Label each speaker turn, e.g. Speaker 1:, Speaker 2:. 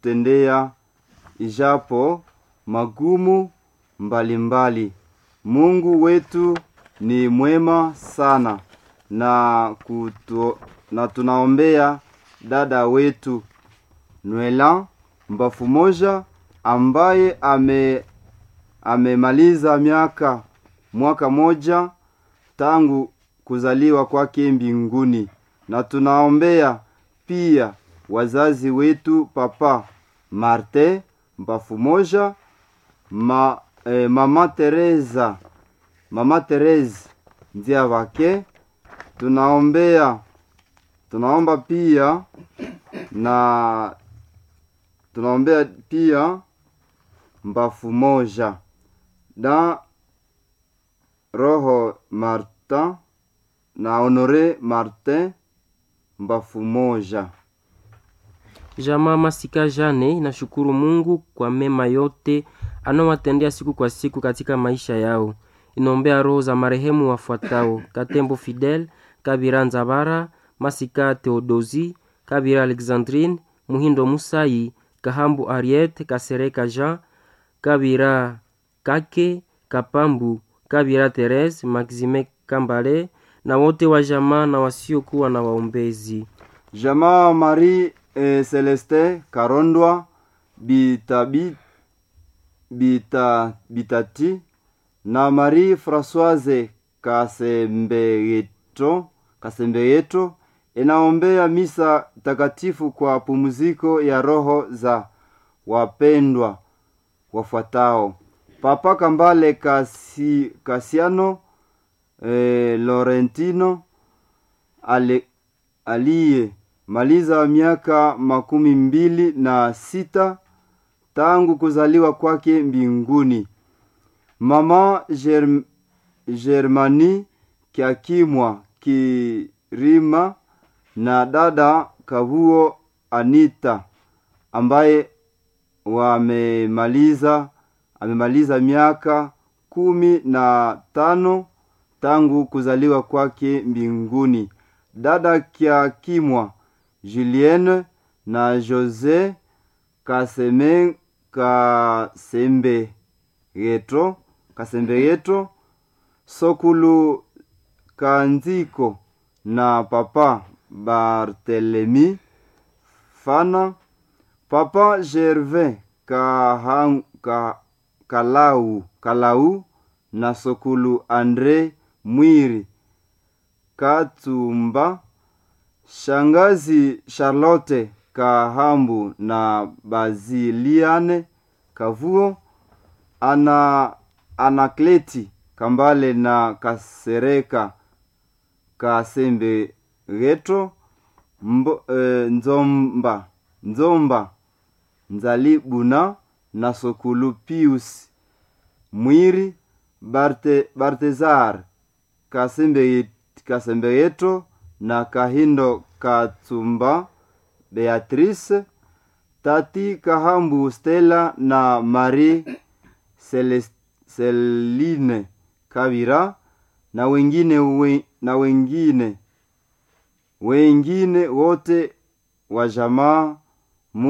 Speaker 1: kututendea ijapo magumu mbalimbali mbali. Mungu wetu ni mwema sana na, kutu, na tunaombea dada wetu Nwela mbafu moja ambaye ame amemaliza miaka mwaka moja tangu kuzaliwa kwake mbinguni, na tunaombea pia wazazi wetu papa Marte mbafu moja ma, eh, mama Teresa mama Teresa ndia wake tunaombea tunaomba pia na tunaombea pia mbafu moja na roho Martin na Honore Martin mbafu moja.
Speaker 2: Jamaa Masika Jane inashukuru Mungu kwa mema yote anawatendea siku kwa siku katika maisha yao. Inaombea roho za marehemu wafuatao: Katembo Fidel, Kabira Nzabara, Masika Theodosi, Kabira Alexandrine, Muhindo Musai, Kahambu Ariete, Kasereka Jean, Kabira Kake, Kapambu, Kabira Therese, Maxime Kambale na wote wa jamaa na wasiokuwa na waombezi.
Speaker 1: Jamaa Marie eh, Celeste Karondwa Bitabi Bita Bitati na Marie Françoise Kasembeyeto Kasembeyeto inaombea misa takatifu kwa pumziko ya roho za wapendwa wafuatao: Papa Kambale Kasi, Kasiano eh, Laurentino ale, aliye maliza miaka makumi mbili na sita tangu kuzaliwa kwake mbinguni. Mama Germ, Germani Kiakimwa Kirima na dada Kavuo Anita ambaye wamemaliza amemaliza miaka kumi na tano tangu kuzaliwa kwake mbinguni. Dada Kiakimwa Julienne na Jose Kaseme Kasembe Yeto Kasembe Yeto Sokulu Kanziko na Papa Bartelemi Fana Papa Gervais Kahang, ka, Kalau Kalau na Sokulu Andre Mwiri Katumba Shangazi Charlotte Kahambu na Baziliane Kavuo ana Anakleti Kambale na Kasereka Kasembe Reto mbo, e, Nzomba Nzomba Nzalibuna na Sokulu Pius Mwiri Barte, Bartezar Kasembe, Kasembe Yeto na Kahindo Katsumba Beatrice Tati Kahambu Stella na Marie Celine Kavira na wengine we, na wengine wengine wote wa jamaa